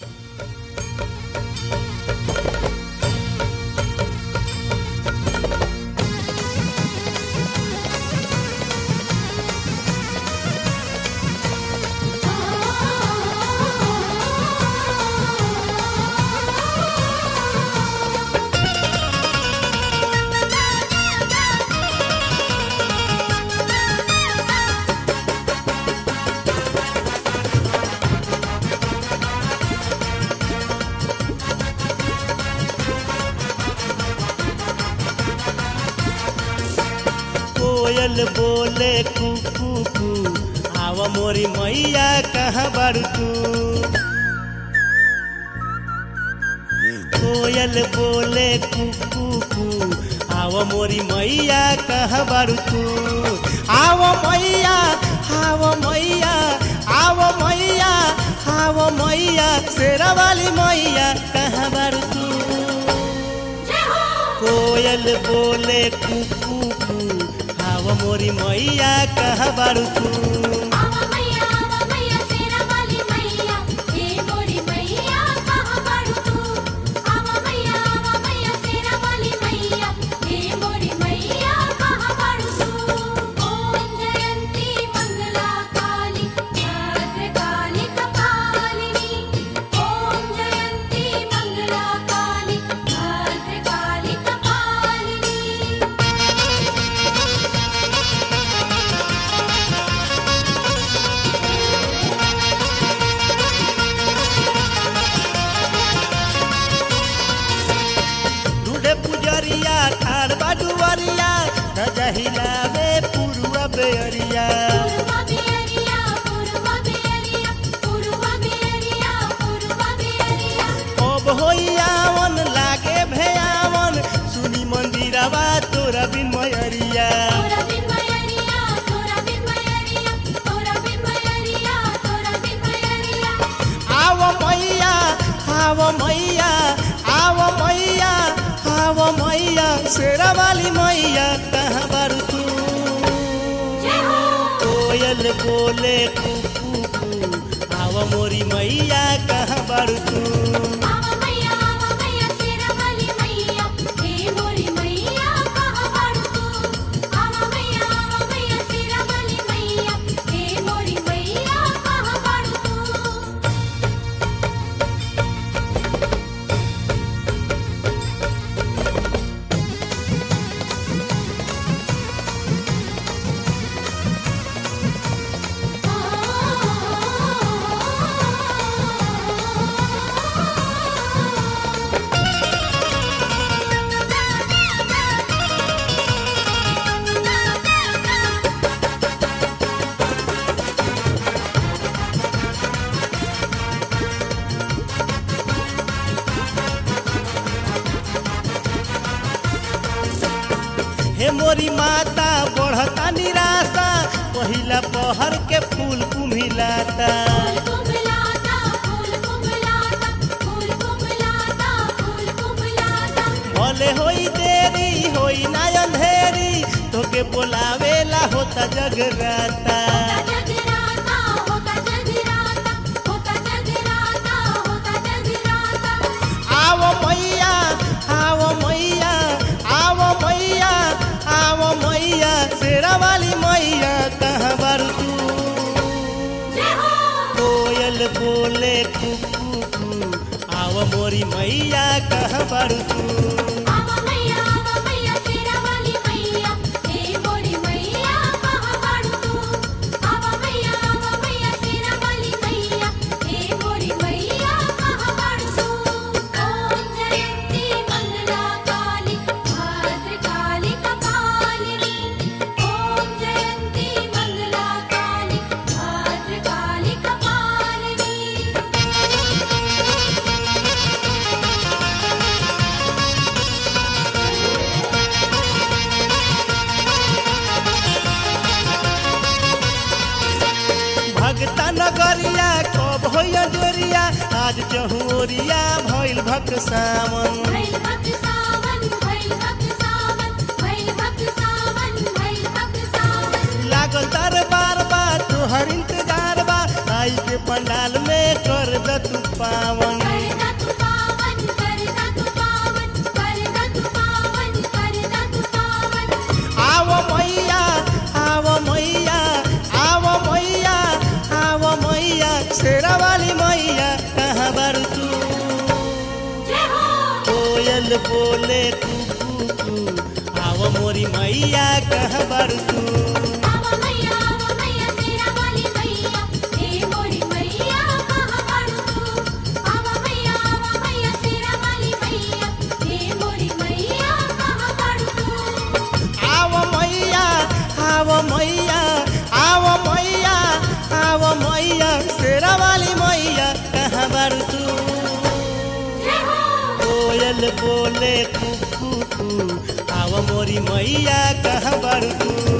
कोयल बोले कुकू कू आव मोरी मैया कहाँ बारू तू कोयल बोले कुकू कू आव मोरी मैया कहाँ बारू तू आव मैया आव मैया आव मैया आव मैया शेरा वाली मैया कहाँ बारू तू कोयल बोले कुकू कू आव मोरी मैया कहाँ बारू तू आवा मैया आवा मैया शेरा वाली मैया हे मोरी मैया कहाँ बारू तू आवा मैया आवा मैया शेरा वाली मैया हे मोरी मैया कहाँ बारू तू ओम जयंती मंगला काली भद्र काली कपालिनी ओम जयंती मंगला काली भद्र काली कपालिनी ढूंढे पुजरिया ठाड़ बाडुवरिया ध्वजा हिलावे पुरुआ बेअरिया पूर्वा बेरिया पूर्वा बेरिया पूर्वा बेरिया पूर्वा बेरिया अब होइयावन लागे भयावन सुनी मंदिरवा तोरा बिन मयरिया तोरा बिन मयरिया तोरा बिन मयरिया तोरा बिन मयरिया तोरा बिन मयरिया आव मैया आव मैया आव मैया आव मैया शेरा वाली मैया कहाँ बारू तू जय हो कोयल बोले कुकू कू आव मोरी मैया कहाँ बारू तू आवा मैया आवा मैया शेरा वाली मैया हे मोरी मैया कहाँ बारू तू आवा मैया आवा मैया शेरा वाली मैया हे मोरी मैया कहाँ बारू तू हे मोरी माता बढ़ता निराशा पहिला पहर के फूल कुम्हिलाता फूल कुमलाता फूल कुमलाता फूल कुमलाता फूल कुमलाता भले होई देरी होई ना अंधेरी तोके बोलावेला होता जगराता होता जगराता होता जगराता होता जगराता होता जगराता आव मैया आव मैया आव मैया आव मैया शेरा वाली मैया कहाँ बारू तू जय हो कोयल बोले कुकू कू आव मोरी मैया कहाँ बारू तू आवा मैया आवा मैया शेरा वाली मैया हे मोरी मैया कहाँ बारू तू आवा मैया आवा मैया शेरा वाली मैया हे मोरी मैया कहाँ बारू तू ओम जयंती मंगला काली भद्र काली कपालिनी ओम जयंती मंगला काली भद्र काली कपालिनी भगता नगरिया कब होइया जोरिया आज चहुरिया भइल भक सावन भैल भक्त सावन भैल भक्त सावन भैल भक्त सावन भैल भक्त सावन लागल दरबार बा तोहर इंतजार बा आई के पंडाल में कर द तू पावन करदा तू पावन करदा तू पावन करदा तू पावन करदा तू पावन आव मैया आव मैया आव मैया आव मैया शेरा वाली मैया कहाँ बारू तू जय हो कोयल बोले कू कू आव मोरी मैया कहाँ बारू तू आवा मैया आवा मैया तेरा वाली मैया हे मोरी मैया कहाँ बाड़ू तू आवा मैया आवा मैया तेरा वाली मैया हे मोरी मैया कहाँ बाड़ू तू आव मैया आव मैया आव मैया आव मैया शेरा वाली मैया कहाँ बारू तू जय हो कोयल बोले कू कू कू आव मोरी मैया कहाँ बारू तू